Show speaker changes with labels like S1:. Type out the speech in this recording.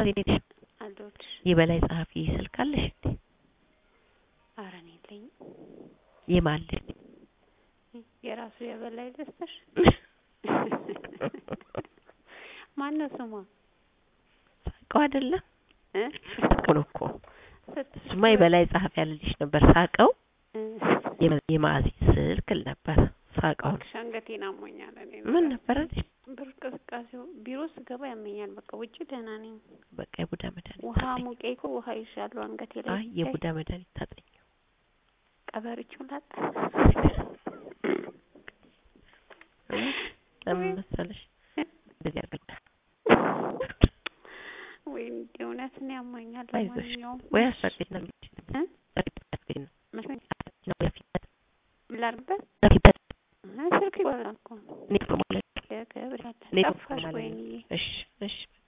S1: ማዚ እንዴት ነሽ?
S2: አለሁልሽ።
S1: የበላይ ጸሐፊ ስልክ አለሽ እንዴ?
S2: ኧረ እኔ የለኝም።
S1: የማን ልጅ?
S2: የራሱ የበላይ ልስጥሽ? ማነው ስሟ?
S1: ሳቀው አይደለም
S2: እ?
S1: ሳቀው ነው እኮ
S2: ስት-
S1: እሱማ የበላይ ጸሐፊ ያለልሽ ነበር። ሳቀው
S2: እ፣
S1: የመ- የማዚ ስልክ ል ነበር። ሳቀው ነው
S2: እባክሽ አንገቴን አሞኛል። እኔ
S1: ምን ነበር አይደል?
S2: ብር ቅዝቃዜው ቢሮ ስገባ ያመኛል። በቃ ውጭ ደህና ነኝ።
S1: በቃ የቡዳ መድኃኒት
S2: ውሃ
S1: ታጠኝ።
S2: ሙቄ እኮ ውሃ ይሻሉ አንገቴ ላይ
S1: አይ የቡዳ መድኃኒት ታጠኝ።
S2: ቀበሪቹን ላጥ
S1: ለምን መሰለሽ እንደዚህ ያደርጋል።
S2: ወይ እንደ እውነት ነው ያመኛል።
S1: አይዞሽ
S2: ለማንኛውም
S1: ወይ አስፈቅጅ ነው
S2: እ?
S1: አስፈቅጅ ነው
S2: መስሎኝ
S1: ነው በፊት
S2: ላድርግበት
S1: በፊት
S2: እ፣ ስልክ ይወራል እኮ
S1: ኔትወርክ ማለት
S2: ለገብርኤል
S1: ኔትወርክ
S2: ጠፋሽ
S1: ማለት ነው።
S2: ወይንዬ
S1: እሺ እሺ